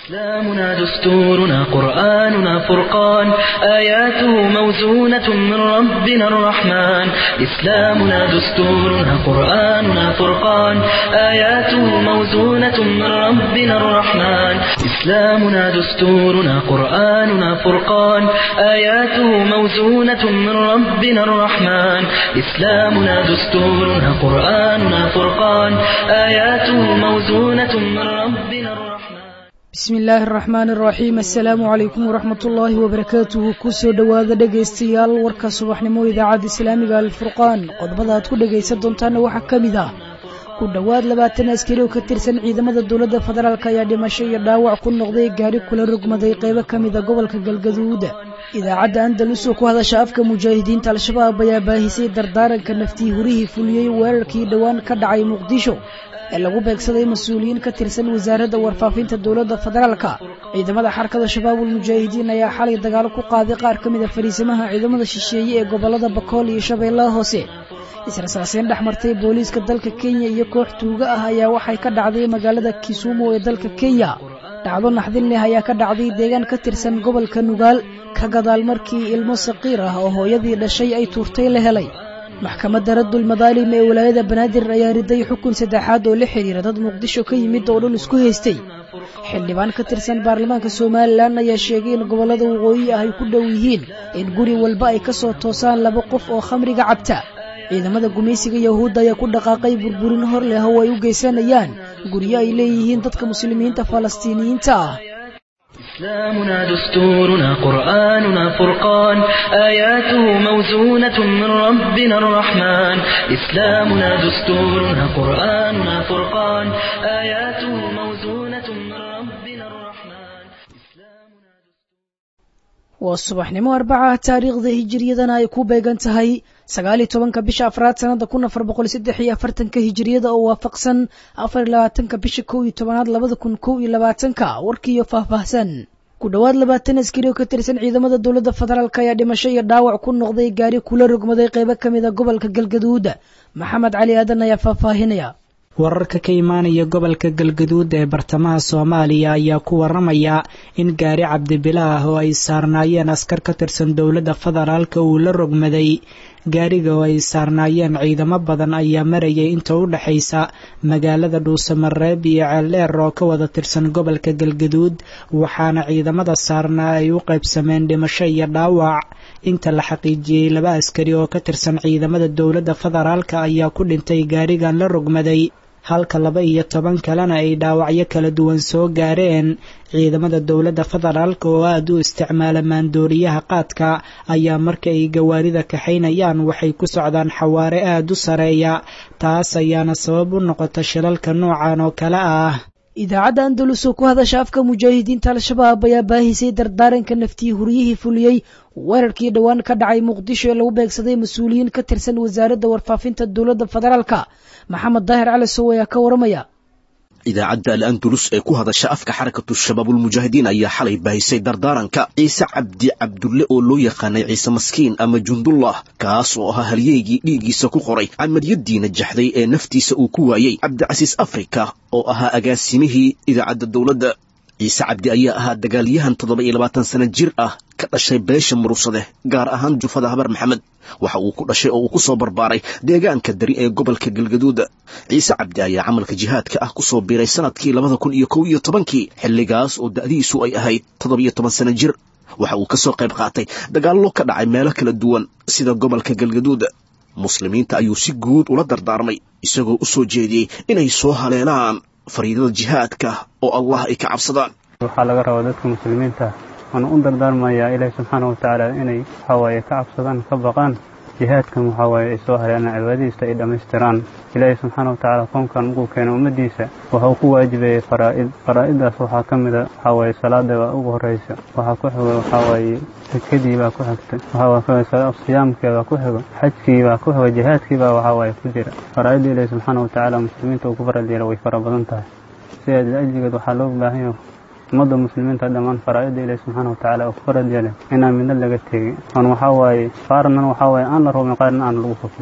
إسلامنا دستورنا قرآننا فرقان آياته موزونة من ربنا الرحمن إسلامنا دستورنا قرآننا فرقان آياته موزونة من ربنا الرحمن إسلامنا دستورنا قرآننا فرقان آياته موزونة من ربنا الرحمن إسلامنا دستورنا قرآننا فرقان آياته موزونة من ربنا الرحمن bismi illaahi araxmaan araxiim assalaamu calaykum waraxmat ullaahi wabarakaatuhu kusoo dhowaada dhegaystayaal warka subaxnimo idaacadda islaamiga alfurqaan qodobada aad ku dhegaysan doontaana waxaa ka mid ah ku dhowaad labaatan askari oo ka tirsan ciidamada dowladda federaalk ayaa dhimasho iyo dhaawac ku noqday gaari kula rogmaday qaybo ka mida gobolka galgaduud idaacadda andalus oo ku hadasha afka mujaahidiinta al-shabaab ayaa baahisay dardaaranka naftii hurihii fuliyey weerarkii dhowaan ka dhacay muqdisho ee lagu beegsaday mas-uuliyiin ka tirsan wasaaradda warfaafinta dowladda federaalka ciidamada xarkada shabaabul mujaahidiin ayaa xalay dagaalo ku qaaday qaar ka mid a fariisimaha ciidamada shisheeye ee gobollada bakool iyo shabeellaha hoose israsaaseen dhex martay booliiska dalka kenya iyo koox tuuga ah ayaa waxay ka dhacday magaalada kisumu ee dalka kenya dhacdo naxdin leh ayaa ka dhacday deegaan ka tirsan gobolka nugaal ka gadaal markii ilmo saqiir ah oo hooyadii dhashay ay tuurtay la helay maxkamadda raddul madaalim ee walaayada banaadir ayaa riday xukun saddexaad oo la xidhiira dad muqdisho ka yimid oo dhul isku haystay xildhibaan ka tirsan baarlamaanka somalilan ayaa sheegay in gobollada waqooyi ah ay ku dhow yihiin in guri walba ay ka soo toosaan laba qof oo khamriga cabta ciidamada gumaysiga yahuudda ayaa ku dhaqaaqay burburin hor leh oo ay u geysanayaan guryo ay leeyihiin dadka muslimiinta falastiiniyiinta ah إسلامنا دستورنا قرآننا فرقان آياته موزونة من ربنا الرحمن إسلامنا دستورنا قرآننا فرقان آياته موزونة من ربنا الرحمن waa subaxnimo arbaca taariikhda hijiriyadana ay ku beegan tahay sagaaliyo tobanka bisha afraad sanada kun afar boqol saddex iyo afartanka hijiriyada oo waafaqsan afar iyo labaatanka bisha kow iyo tobanaad labada kun kow iyo labaatanka warkiiyo faahfaahsan ku dhowaad labaatan askari oo ka tirsan ciidamada dowladda federaalk ayaa dhimasho iyo dhaawac ku noqday gaari kula rogmaday qaybo ka mid a gobolka galgaduud maxamed cali aadan ayaa faahfaahinaya wararka ka imaanaya gobolka galgaduud ee bartamaha soomaaliya ayaa ku waramaya in gaari cabdibila ah oo ay saarnaayeen askar ka tirsan dowladda federaalka uu la rogmaday gaariga oo ay saarnaayeen ciidamo badan ayaa marayay inta u dhexaysa magaalada dhuusamareeb iyo ceeldheer oo ka wada tirsan gobolka galgaduud waxaana ciidamada saarnaa ay u qaybsameen dhimasho iyo dhaawac inta la xaqiijiyey laba askari oo ka tirsan ciidamada dowladda federaalka ayaa ku dhintay gaarigan la rogmaday halka laba iyo toban kalena ay dhaawacyo kala duwan soo gaareen ciidamada dowladda federaalka oo aada u isticmaala maandooriyaha qaadka ayaa marka ay gawaarida kaxaynayaan waxay ku socdaan xawaare aada u sareeya taas ayaana sabab u noqota shilalka noocan oo kale ah idaacadda andalus oo ku hadasha afka mujaahidiinta al-shabaab ayaa baahisay dardaaranka naftii huryihii fuliyey weerarkii dhowaan ka dhacay muqdisho ee lagu beegsaday mas-uuliyiin ka tirsan wasaaradda warfaafinta dowladda federaalka maxamed daahir cali sow ayaa ka waramaya idaacadda al andalus ee ku hadasha afka xarakatu shabaabulmujaahidiin ayaa xalay baahisay dardaaranka ciise cabdi cabdulle oo loo yaqaanay ciise maskiin ama jundullah kaas oo ahaa halyeygii dhiiggiisa ku qoray camaliyadiina jaxday ee naftiisa uu ku waayey cabdicasiis afrika oo ahaa agaasimihii idaacadda dowladda ciise cabdi ayaa ahaa dagaalyahan toddoba iyo labaatan sana jir ah ka dhashay beesha murugsade gaar ahaan jufada habar maxamed waxa uu ku dhashay oo uu ku soo barbaaray deegaanka dari ee gobolka galgaduuda ciise cabdi ayaa camalka jihaadka ah ku soo biiray sanadkii labada kun iyo kow iyo tobankii xilligaas oo da'diisu ay ahayd toddoba iyo toban sana jir waxa uu ka soo qayb qaatay dagaallo ka dhacay meelo kala duwan sida gobolka galgaduuda muslimiinta ayuu si guud ula dardaarmay isagoo u soo jeediyey inay soo haleelaan fariidada jihaadka oo allah ay ka cabsadaan waxaa laga rabaa dadka muslimiinta waana u dardaarmayaa ilaahi subxaana wa tacaala inay waxawaaye ka cabsadaan ka baqaan jihaadkan waxawaaye ay soo haleelaan cibaadadiisa ay dhammaystiraan ilaahi subxaana wa tacaala koonkan markuu keeno ummaddiisa waxuu ku waajibayay faraa'id faraa'iddaas waxaa ka mida waxawaaye salaada baa ugu horraysa waxaa ku xigo waxawaaye sakadii baa ku xigta waxaa siyaamkii baa ku xigo xajkii baa ku xigo jihaadkii baa waxawaaye ku jira faraa'idda ilaahi subxaana wa tacaala muslimiinta uu ku farad yeela way fara badan tahay sideeda ajligeed waxaa loo baahan yahay ummadda muslimiinta dhammaan faraa'idda ilaahi subxaana wa tacaala uu ku farad yeelay inaan midna laga tegin oon waxaa waaye qaarnan waxaa waaye aan la rubin qaarna aan lagu kufrin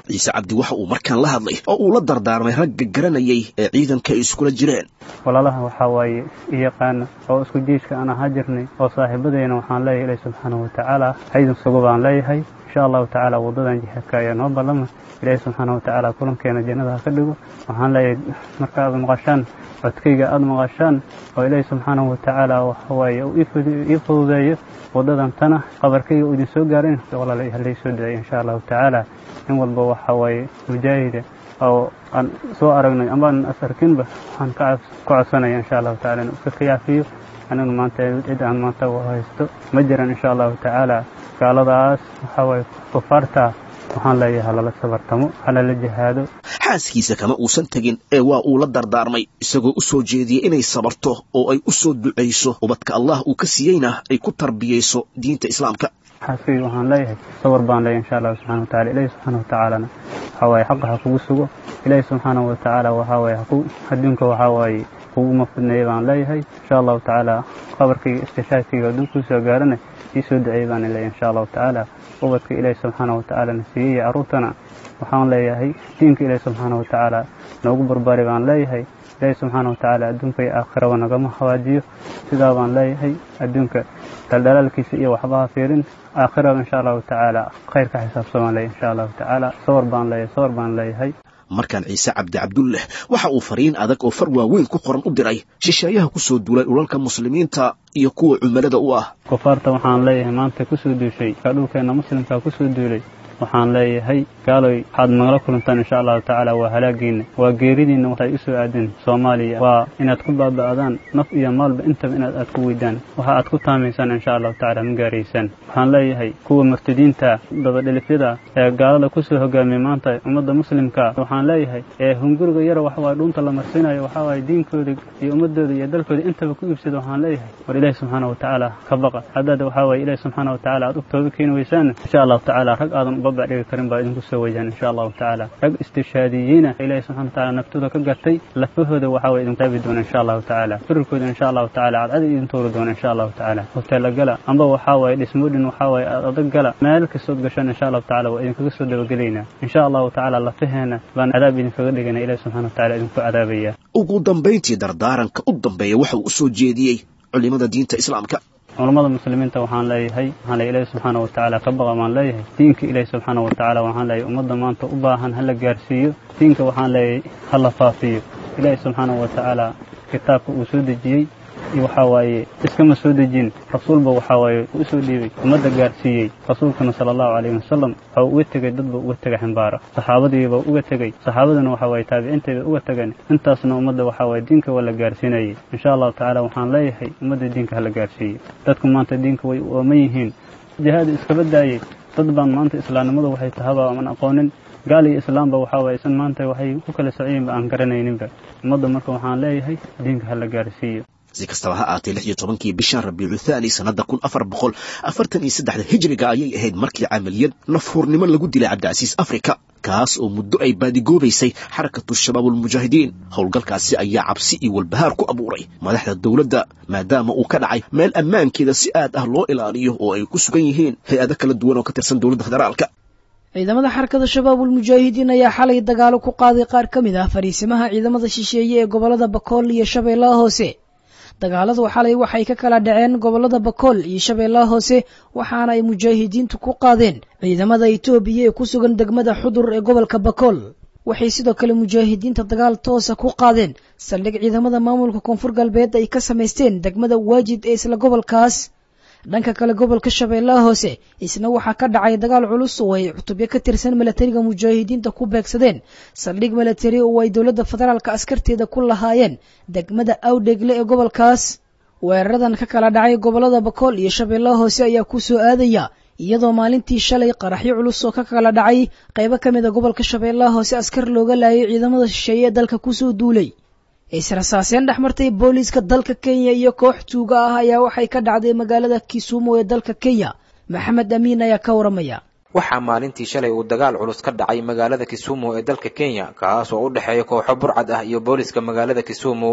ciise cabdi waxa uu markaan la hadlay oo uu la dardaarmay ragga garanayay ee ciidanka ay iskula jireen walaalaha waxaa waaye i yaqaana oo isku jiishka aan ahaa jirnay oo saaxiibadeyna waxaan leeyahay ilahi subxaanahu watacaala haydin sugo baan leeyahay insha allahu tacaala waddadan jihaadka ayaa noo ballama ilaahi subxaanahu watacaala kulankeena jannada ha ka dhigo waxaan leeyahay marka aad maqashaan codkayga aada maqashaan oo ilaahi subxaanahu watacaala waxawaaye uu ii fududeeyo waddadan tana qabarkayga uu idin soo gaarin walaala halay soo duceeya insha allahu tacaala in walba waxa waaye mujaahida oo aan soo aragnay ambaan as arkinba waxaan ka codsanaya insha allahu tacala inuu iska khiyaafiyo anigu maanta cid aan maanta haysto ma jiran insha allahu tacaala gaaladaas waxaa waaye kufaarta waxaan leeyahay halala sabartamo halala jihaado xaaskiisa kama uusan tegin ee waa uu la dardaarmay isagoo u soo jeediyey inay sabarto oo ay u soo ducayso ubadka allah uu ka siiyeyna ay ku tarbiyayso diinta islaamka xaaskayga waxaan leeyahay sabar baan leeyahay insha allahu subxana watacala ilahi subxaana watacaalana waxaa waaye xaqa ha kugu sugo ilaahi subxaanahu watacaala waxaa waaye haku adduunka waxaa waaye kuguma fidneeya baan leeyahay insha allahu tacaala qabarkayga istishaadkayga hadduu kuu soo gaarana ii soo duceeyey baan leeyahay insha allahu tacaala ubadka ilaahi subxaanahu watacaalana siiyey iyo carruurtana waxaan leeyahay diinka ilaahi subxaanahu watacaala noogu barbaari baan leeyahay ilaahi subxaana watacaala adduunka iyo aakhiraba nagama hawaajiyo sidaa baan leeyahay adduunka daldalaalkiisa iyo waxbaha fiirin aakhiraba insha allahu tacaala khayr ka xisaabsamaan leeyahay insha allahu tacaala sawar baan leeyahay sawar baan leeyahay markaan ciise cabdi cabdulleh waxa uu fariin adag oo far waaweyn ku qoran u diray shisheeyaha ku soo duulay dhulalka muslimiinta iyo kuwa cumilada u ah kufaarta waxaan leeyahay maanta ku soo duushay ka dhulkeenna muslimkaa ku soo duulay waxaan leeyahay gaaloy waxaad nagala kulantaan insha allahu tacaala waa halaagiinna waa geeridiinna waxay u soo aadeen soomaaliya waa inaad ku baaba'daan naf iyo maalba intaba inaad aad ku weydaan waxa aad ku taamaysaan insha allahu tacaala ma gaaraysaan waxaan leeyahay kuwa murtadiinta dabadhelifyada ee gaalada ku soo hogaamiyay maanta ummadda muslimka waxaan leeyahay ee hunguriga yara waxawaaye dhuunta la marsinayo waxawaaye diinkooda iyo ummadooda iyo dalkooda intaba ku iibsada waxaan leeyahay war ilaahi subxaana watacaala ka baqa haddaad waxaa waaye ilaahi subxaana watacaala aad u tooba keeni weysaan insha allahu tacaala rag aadan babac dhigi karin baa idinku soo wajahan insha allahu tacaala rag istishaadiyiina ilaahi subxana wataala naftooda ka gartay lafahooda waxaa waye idin taabi doona insha allahu tacaala firarkooda insha allahu tacaala cadcadi idin tuuri doona insha allahu tacaala hoteela gala amba waxaa waaye dhismoodhin waxaa waaye adag gala meel kastood gashaan insha allahu tacaala waa idinkaga soo dabagelaynaa insha allahu tacaala lafaheena baan cadaab idinkaga dhigana ilahi subxana wataala idinku cadaabaya ugu dambayntii dardaaranka u dambeeya waxa uu u soo jeediyey culimada diinta islaamka culammada muslimiinta waxaan leeyahay waxaan leeyahay ilaahi subxaana watacaala ka baqa baan leeyahay diinka ilaahi subxaana watacaala waxaan leeyahay ummadda maanta u baahan hala gaarsiiyo diinka waxaan leeyahay hala faafiyo ilaahi subxaana watacaala kitaabka uu soo dejiyey iyo waxaa waaye iskama soo dejin rasuulba waxaa waaye u soo dhiibay ummadda gaarsiiyey rasuulkana sala allahu calayhi wasalam waxau uga tegey dadba uga tegay ximbaara saxaabadiiba uga tegey saxaabadana waxaa waaye taabiciintayba uga tegeen intaasna ummadda waxaa waaye diinka waa la gaarsiinayay insha allahu tacaala waxaan leeyahay ummadda diinka hala gaarsiiyey dadku maanta diinka way ooman yihiin jihaada iskaba daayey dad baan maanta islaamnimadu waxay tahaba aan aqoonin gaal iyo islaamba waxaa waaye isan maanta waxay ku kala socyiinba aan garanayninba ummadda marka waxaan leeyahay diinka hala gaarsiiyo si kastaba ha aatee lix iyo tobankii bishan rabiicu thaani sannadda kun afar boqol afartan iyo saddexda hijriga ayay ahayd markii camaliyad nafhuurnimo lagu dilay cabdicasiis afrika kaas oo muddo ay baadigoobaysay xarakatu shabaab ulmujaahidiin howlgalkaasi ayaa cabsi iyo walbahaar ku abuuray madaxda dowladda maadaama uu ka dhacay meel ammaankeeda si aad ah loo ilaaliyo oo ay ku sugan yihiin hay-ado kala duwan oo ka tirsan dowladda federaalka ciidamada xarakada shabaabulmujaahidiin ayaa xalay dagaalo ku qaaday qaar ka mid ah fariisimaha ciidamada shisheeye ee gobolada bakool iyo shabeellaha hoose dagaaladu xalay waxay ka kala dhaceen gobolada bakool iyo shabeellaha hoose waxaana ay mujaahidiintu ku qaadeen ciidamada itoobiya ee ku sugan degmada xudur ee gobolka bakool waxay sidoo kale mujaahidiinta dagaal toosa ku qaadeen saldhig ciidamada maamulka koonfur galbeed ay ka samaysteen degmada waajid ee isla gobolkaas dhanka kale gobolka shabeellaha hoose isna waxaa ka dhacay dagaal culus oo ay cutubyo ka tirsan milatariga mujaahidiinta ku beegsadeen saldhig milatari oo ay dowladda federaalka askarteeda ku lahaayeen degmada awdhegle ee gobolkaas weeraradan ka kala dhacay gobolada bakool iyo shabeellaha hoose ayaa ku soo aadaya iyadoo maalintii shalay qaraxyo culus oo ka kala dhacay qaybo ka mid a gobolka shabeellaha hoose askar looga laayay ciidamada shisheeye ee dalka kusoo duulay israsaaseen dhex martay booliiska dalka kenya iyo koox tuuga ah ayaa waxay ka dhacday magaalada kisumu ee dalka kenya maxamed amiin ayaa ka waramaya waxaa maalintii shalay uu dagaal culus ka dhacay magaalada kisumu ee dalka kenya kaas oo u dhexeeya kooxo burcad ah iyo booliiska magaalada kisumu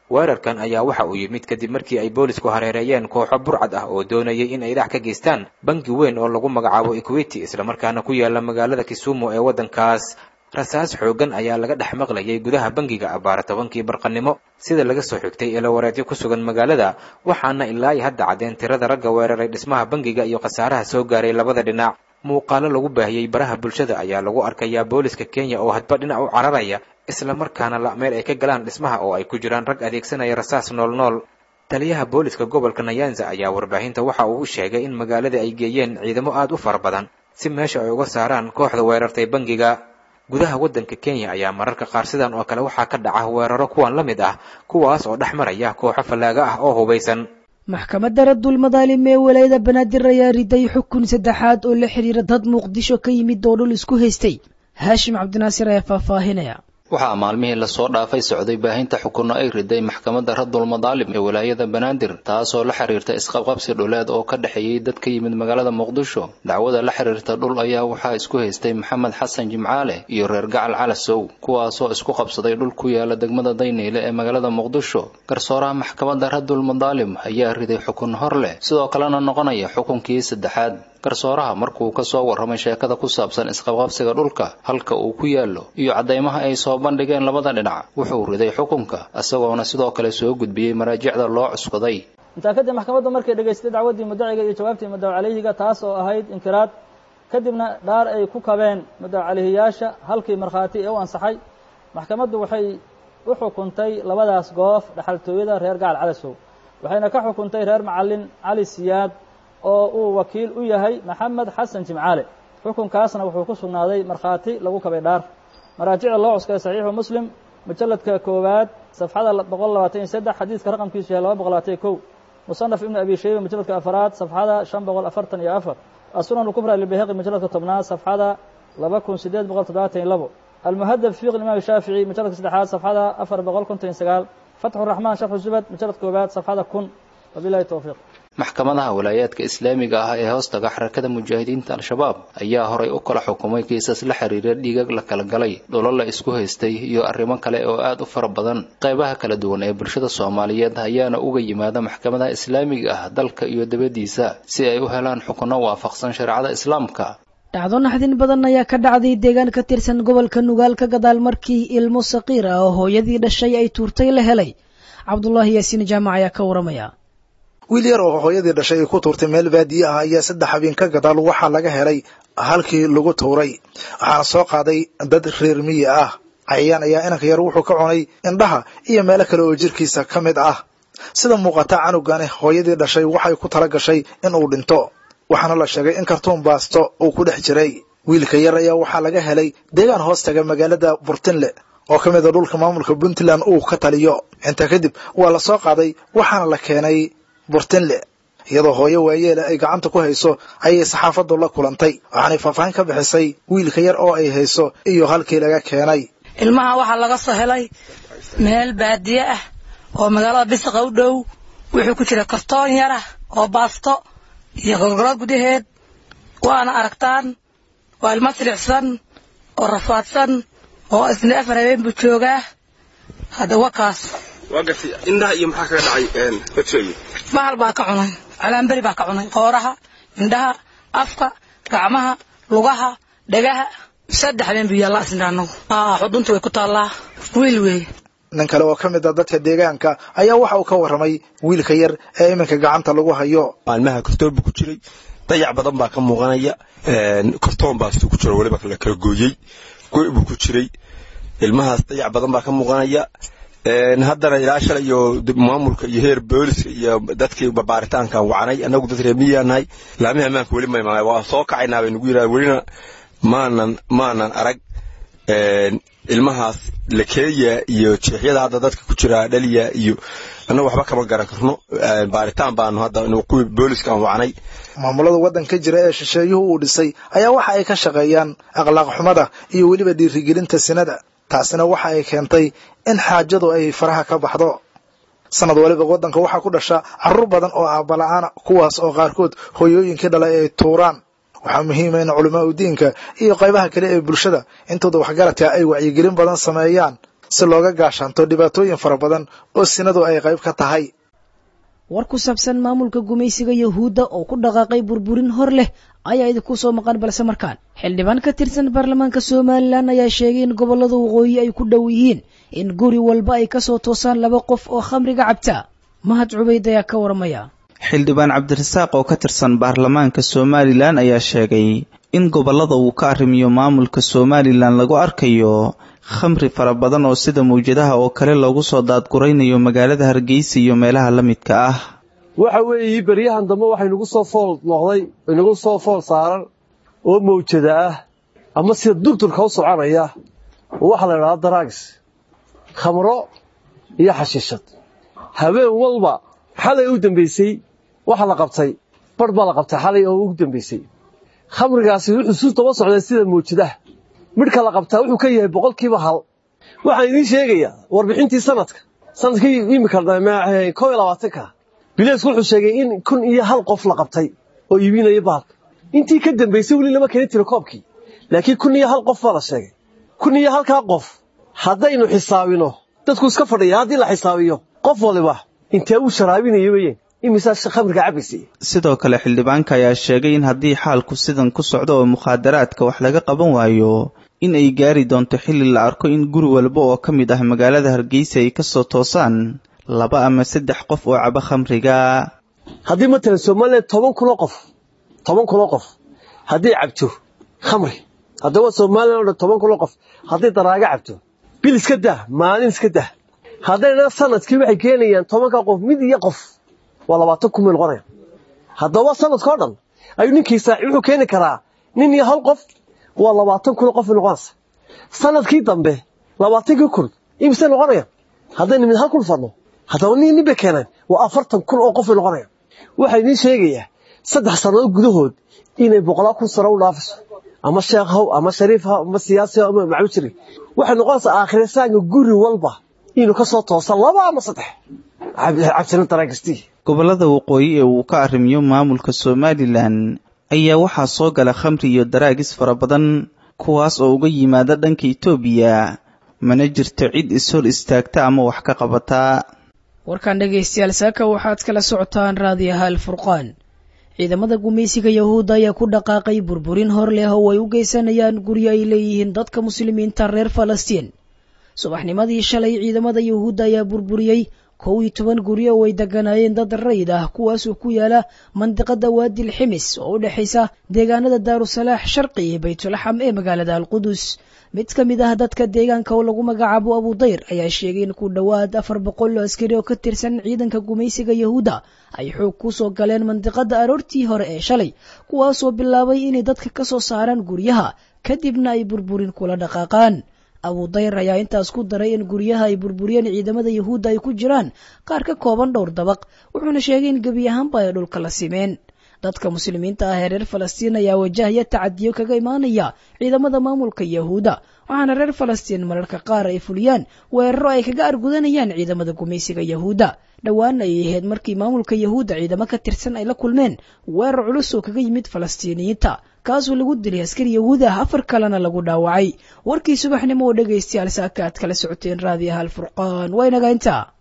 weerarkan ayaa waxa uu yimid kadib markii ay boolisku hareereeyeen kooxo burcad ah oo doonayay in ay dhax ka geystaan bangi weyn oo lagu magacaabo equity islamarkaana ku yaala magaalada kisumu ee waddankaas rasaas xooggan ayaa laga dhex maqlayay gudaha bangiga abbaara tobankii barqannimo sida laga soo xigtay eelawareedyo ku sugan magaalada waxaana ilaa iyo hadda caddeen tirada ragga weeraray dhismaha bangiga iyo khasaaraha soo gaaray labada dhinac muuqaalo lagu baahiyey baraha bulshada ayaa lagu arkayaa booliska kenya oo hadba dhinac u cararaya islamarkaana la meel ay ka galaan dhismaha oo ay ku jiraan rag adeegsanaya rasaas nool nool taliyaha booliska gobolka nayanza ayaa warbaahinta waxa uu u sheegay in magaalada ay geeyeen ciidamo aad u fara badan si meesha ay uga saaraan kooxda weerartay bangiga gudaha waddanka kenya ayaa mararka qaar sidan oo kale waxaa ka dhaca weeraro kuwan la mid ah kuwaas oo dhex maraya kooxo fallaaga ah oo hubaysan maxkamadda raddul madaalim ee walaayada banaadir ayaa riday xukun saddexaad oo la xidhiira dad muqdisho ka yimid oo dhul isku haystay haashim cabdinaasir ayaa faahfaahinaya waxaa maalmihii lasoo dhaafay socday baahinta xukunno ay riday maxkamadda raddul madaalim ee walaayada banaadir taasoo la xiriirta isqabqabsi dhuleed oo ka dhexeeyey dad ka yimid magaalada muqdisho dacwada la xiriirta dhul ayaa waxaa isku haystay maxamed xasan jimcaale iyo reer gacal calasow kuwaasoo isku qabsaday dhul ku yaala degmada dayneyle ee magaalada muqdisho garsooraha maxkamadda raddul madaalim ayaa riday xukun hor leh sidoo kalena noqonaya xukunkii saddexaad garsooraha markuu ka soo warramay sheekada ku saabsan isqabqabsiga dhulka halka uu ku yaallo iyo caddaymaha ay soo bandhigeen labada dhinac wuxuu riday xukunka isagoona sidoo kale soo gudbiyey maraajicda loo cuskaday intaa kadib maxkamaddu markay dhegaystay dacwaddii muddaciga iyo jawaabtii muddaw calayhiga taas oo ahayd inkiraad kadibna dhaar ay ku kabeen muddaw calayhiyaasha halkii markhaati ee u ansaxay maxkamaddu waxay u xukuntay labadaas goof dhaxaltooyada reer gacal calasow waxayna ka xukuntay reer macallin cali siyaad oo uu wakiil u yahay maxamed xasan jimcaale xukunkaasna wuxuu ku sugnaaday markhaati lagu kabay dhaar maraajicda loo cuskaday saxiixu muslim mujalladka koowaad safxada boqol labaatan iyo saddex xadiidka raqamkiisu yahay laba boqol labaatan iyo kow musanaf ibnu abi shayba mujalladka afaraad safxada shan boqol afartan iyo afar asunan lkubra lilbayhaqi mujalladka tobnaad safxada laba kun sideed boqol toddobaatan iyo labo almuhadab fiq imaam shaafici mujalladka saddexaad safxada afar boqol konton iyo sagaal fatxu raxmaan sharxu zubad mujalladka koowaad safxada kun wabilahi towfiiq maxkamadaha walaayaadka islaamiga ah ee hoostaga xarakada mujaahidiinta al-shabaab ayaa horay u kala xukumay kiisas la xiriira dhiigag la kala galay dholo la isku haystay iyo arrimo kale oo aad u fara badan qaybaha kala duwan ee bulshada soomaaliyeed ayaana uga yimaada maxkamadaha islaamiga ah dalka iyo dabadiisa si ay u helaan xukunno waafaqsan shareecada islaamka dhacdo naxdin badan ayaa ka dhacday deegaan ka tirsan gobolka nugaal ka gadaal markii ilmo saqiir ah oo hooyadii dhashay ay tuurtay la helay cabdulaahi yaasiin jaamac ayaa ka waramaya wiil yar oo hooyadii dhashay ay ku tuurtay meel baadiye ah ayaa saddex habeen ka gadaal waxaa laga helay halkii lagu tuuray waxaana soo qaaday dad reer miyi ah cayayaan ayaa inanka yar wuxuu ka cunay indhaha iyo meelo kale oo jirkiisa ka mid ah sida muuqata canugani hooyadii dhashay waxay ku tala gashay in uu dhinto waxaana la sheegay in kartuun baasto uu ku dhex jiray wiilka yar ayaa waxaa laga helay deegaan hoos taga magaalada burtinle oo ka mid a dhulka maamulka puntland uu ka taliyo intaa kadib waa la soo qaaday waxaana la keenay burtinle iyadoo hooyo waayeela ay gacanta ku hayso ayay saxaafaddu la kulantay waxaanay faahfaahin ka bixisay wiilka yar oo ay hayso iyo halkii laga keenay ilmaha waxaa laga soo helay meel baadiye ah oo magaalada bisaqa u dhow wuxuu ku jira kartoon yar ah oo baasto iyo gorgoro gudaheed waana aragtaan waa ilmo silicsan oo rafaadsan oo isna afar habeen buu joogaa hadda wakaas waa gartay indhaha iyo maxaa kaga dhacay horteeyi bahal baa ka cunay calaanberi baa ka cunay qooraha indhaha afka gacmaha lugaha dhagaha saddex habeen buu yaallaa isna anagu xudunta way ku taallaa wiil weeye nin kale oo ka mid a dadka deegaanka ayaa waxa uu ka warramay wiilka yar ee iminka gacanta lagu hayo maalmaha kartoon buu ku jiray dayac badan baa ka muuqanaya kartoon baastuu ku jiro weliba la kala gooyey goy buu ku jiray ilmahaas dayac badan baa ka muuqanaya haddana ilaa shalay iyo maamulka iyo heer booliska iyo dadkii babaaritaankan wacnay annagu dad reemiyaa nahay laamihi ammaanka weli may maqan waa soo kacaynaa bay nagu yidhaha welina maanan maanan arag ilmahaas lakeeya iyo jeexyada hadda dadka ku jira dhaliya iyo annagu waxba kama garan karno baaritaan baanu hadda kuwii booliska aan wacnay maamulada waddanka jira ee shisheeyuhu uu dhisay ayaa waxa ay ka shaqeeyaan akhlaaq xumada iyo weliba dhiirigelinta sinada taasina waxa ay keentay in xaajadu ay faraha ka baxdo sanad waliba waddanka waxaa ku dhasha carruur badan oo aabbala'aana kuwaas oo qaarkood hooyooyinkii dhalay ay tuuraan waxaa muhiima in culamaa u diinka iyo qaybaha kale ee bulshada intooda waxgaradka ay wacyigelin badan sameeyaan si looga gaashaanto dhibaatooyin fara badan oo sinadu ay qayb ka tahay war ku saabsan maamulka gumaysiga yahuudda oo ku dhaqaaqay burburin hor leh ayaa idinku soo maqan balse markaan xildhibaan ka tirsan baarlamaanka somalilan ayaa sheegay in gobollada waqooyi ay ku dhow yihiin in guri walba ay kasoo toosaan laba qof oo khamriga cabta mahad cubayd ayaa ka waramaya xildhibaan cabdirasaaq oo ka tirsan baarlamaanka somalilan ayaa sheegay in gobollada uu ka arrimiyo maamulka somalilan lagu arkayo khamri fara badan oo sida mawjadaha oo kale loogu soo daadguraynayo magaalada hargeysa iyo meelaha la midka ah waxa weeye beryahan dambe waxay nagu soo fool noqday inagu soo fool saaran oo mawjada ah ama sida dugdurka u soconaya oo waxaa la idhahdaa daraags khamro iyo xashiishad habeen walba xalay u dambaysay waxa la qabtay barh baa la qabtay xalay oo ugu dambaysay khamrigaasi wuxuu suu daba socday sida mawjadaha midhka la qabtaa wuxuu ka yahay boqolkiiba hal waxaan idiin sheegayaa warbixintii sanadka sanadkii imika koo iyo labaatanka bileesku wuxuu sheegay in kun iyo hal qof la qabtay oo iibinaya bahalka intii ka dambaysay weli lama keenin tiro koobkii laakiin kun iyo hal qof baa la sheegay kun iyo halkaa qof haddaynu xisaabino dadku iska fadhiya haddii la xisaabiyo qof waliba intee uu sharaabinayo weyeen imisaa khamriga cabaysay sidoo kale xildhibaanka ayaa sheegay in haddii xaalku sidan ku socdo oo mukhaadaraadka wax laga qaban waayo in ay gaari doonto xilli la arko in guri walba oo ka mid ah magaalada hargeysa ay kasoo toosaan laba ama saddex qof oo caba khamriga haddii matalan somalilan toban kunoo qof toban kunoo qof hadday cabto khamri haddaba somalilan o dhan toban kunoo qof hadday daraaga cabto bil iska dah maalin iska dah haddayna sanadkii waxay keenayaan tobanka qof mid iyo qof waa labaatan kun bay noqonayaan haddaba sanadkao dhan ayuu ninkii saaci wuxuu keeni karaa nin iyo hal qof waa labaatan kun qof bay noqonaysa sanadkii dambe labaatankii kun imise noqonayaan haddayna mid hal kun fadno haddaba nin nin bay keenaan waa afartan kun oo qof bay noqonayaan waxaa idiin sheegayaa saddex sannadood gudahood inay boqolaa kun sano u dhaafayso ama sheekh haw ama shariif haw ama siyaasi haw ama maclu jiri waxay noqonaysaa aakhirisaanka guri walba inuu ka soo toosa laba ama saddex cabsina daraagistii gobollada waqooyi ee uu ka arrimiyo maamulka somalilan ayaa waxaa soo gala khamri iyo daraagis fara badan kuwaas oo uga yimaada dhanka itoobiya mana jirto cid ishor istaagta ama wax ka qabataa warkan dhegaystayaal saaka waxaad kala socotaan raadiyaha alfurqaan ciidamada gumaysiga yahuudda ayaa ku dhaqaaqay burburin hor leh oo ay u geysanayaan guryo ay leeyihiin dadka muslimiinta reer falastiin subaxnimadii shalay ciidamada yahuudda ayaa burburiyey kow iyo toban guryo oo ay deganaayeen dad rayid ah kuwaasoo ku yaala mandiqada waadil ximis oo u dhexaysa deegaanada daarusalaax sharqi iyo baytulaxam ee magaalada alqudus mid ka mid ah dadka deegaanka oo lagu magacaabo abudayr ayaa sheegay in ku dhowaad afar boqol oo askari oo ka tirsan ciidanka gumaysiga yahuudda ay xoog ku soo galeen mandiqada aroortii hore ee shalay kuwaasoo bilaabay inay dadka ka soo saaraan guryaha kadibna ay burburin kula dhaqaaqaan abudayr ayaa intaas ku daray in guryaha ay burburiyeen ciidamada yahuudda ay ku jiraan qaar ka kooban dhowr dabaq wuxuuna sheegay in gebi ahaanba ay dhulka la simeen dadka muslimiinta ah ee reer falastiin ayaa wajahaya tacadiyo kaga imaanaya ciidamada maamulka yahuudda waxaana reer falastiin mararka qaar ay fuliyaan weeraro ay kaga argudanayaan ciidamada gumaysiga yahuudda dhowaan ay ahayd markii maamulka yahuudda ciidamo ka tirsan ay la kulmeen weerar culus oo kaga yimid falastiiniyiinta kaasoo lagu dilay askari yahuud ah afar kalena lagu dhaawacay warkii subaxnimo oo dhegaystayaal saaka aad kala socoteen raadiyaha alfurqaan waa inaga intaa